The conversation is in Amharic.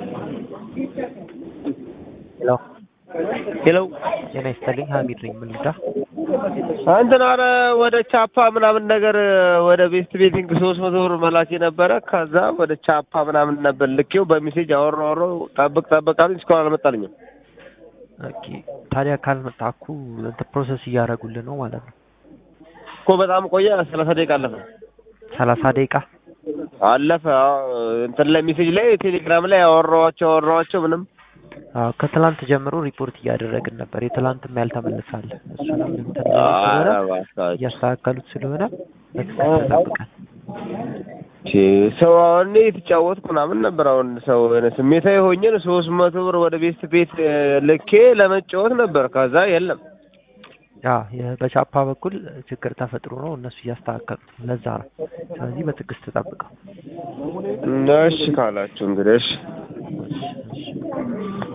ሄሎ ሄሎ ጤና ይስጥልኝ ሀሚድ ነኝ ምን ልርዳ እንትን ኧረ ወደ ቻፓ ምናምን ነገር ወደ ቤስት ቤቲንግ ሶስት መቶ ብር መላክ ነበረ። ከዛ ወደ ቻፓ ምናምን ነበር ልኬው በሜሴጅ አወራሁ አወራሁ ጠብቅ ጠብቅ አሉኝ። እስካሁን አልመጣልኝም ኦኬ ታዲያ ካልመጣ እኮ እንትን ፕሮሰስ እያደረጉልህ ነው ማለት ነው እኮ በጣም ቆየ። ሰላሳ ደቂቃ አለፈ ሰላሳ ደቂቃ አለፈ። አዎ፣ እንትን ላይ ሜሴጅ ላይ ቴሌግራም ላይ አወራኋቸው አወራኋቸው ምንም አዎ ከትላንት ጀምሮ ሪፖርት እያደረግን ነበር የትላንትም ያልተመለሳለ እሱንም እንትን ኧረ ስለሆነ እባካችሁ። እያስተካከሉት ስለሆነ በትዕግስት ተጠብቀን ቼ ሰው አሁን እኔ የተጫወትኩ ምናምን ነበር። አሁን ሰው የሆነ ስሜታዊ ሆኜን ሶስት መቶ ብር ወደ ቤስት ቤት ልኬ ለመጫወት ነበር። ከዛ የለም ያ የ- በቻፓ በኩል ችግር ተፈጥሮ ነው እነሱ እያስተካከሉት ነው ለዛ ነው ስለዚህ በትዕግስት ተጠብቀው እሺ ካላችሁ እንግዲህ እሺ እሺ